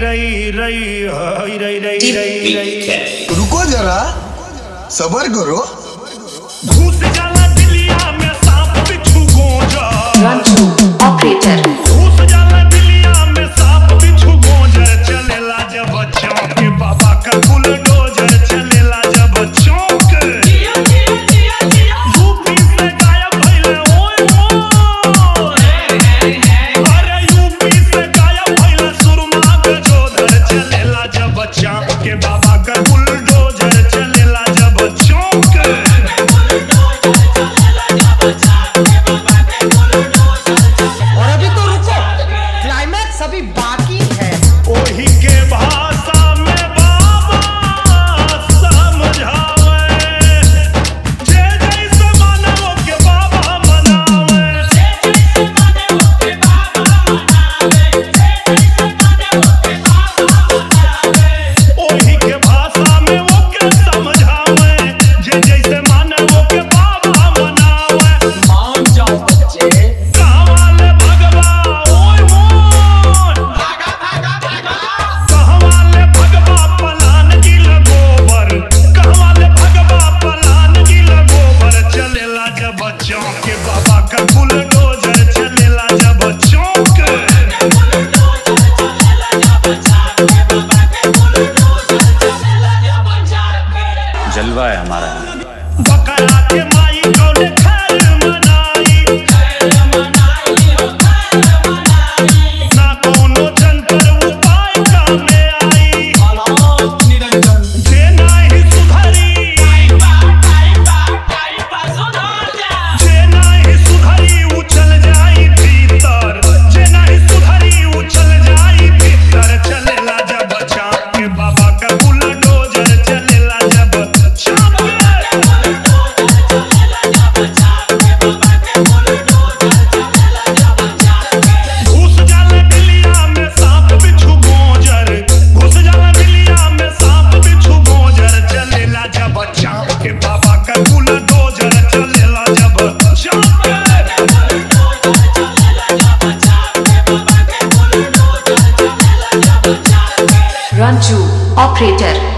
रई रई हई रई रई रई रई रुको जरा सबर करो घुस जाला दिलिया में सांप बिच्छू गोजा Ranchu Operator घुस जाला दिलिया में सांप बिच्छू गोजा चलेला जब बच्चों के बाबा का बुलडोजर चलेला जब बच्चों के यूपी से गायब भइले ओए ओए अरे यूपी से गायब भइले सुरमा के जोधर चलेला जब बच्चा के बाबा का बुलडोजर चलेला जब बच्चों के और अभी तो रुको क्लाइमैक्स अभी बाकी है ओही के भाषा में बाबा समझावे जे जैसे मानव के बाबा मनावे ओही के भाषा में वो के समझावे जे जैसे मानव के बाबा मनावे मान जाओ बच्चे कहवाले भगवा ओए मोन कहवाले भगवा पलान गिल गोबर कहवाले भगवा पलान गिल गोबर चलेला जब बच्चों के बाबा का बुलडोजर चलेला जब बच्चों के जलवा है हमारा बकरा के माई कौने खैर मनाई ना कोनो जंतर उपाय कामे आई जे नाही सुधरी जे नाही सुधरी उ चल जाई भीतर जे नाही सुधरी उ चल जाई भीतर चलेला जब चाप के बाबा का बुलडोजर चलेला जब चाप के घुस जाला बिलिया में सांप बिच्छू गोजर घुस जाला बिलिया में सांप बिच्छू गोजर चलेला जब चाप के बाबा का बुलडोजर चलेला जब चाप के Ranchu Operator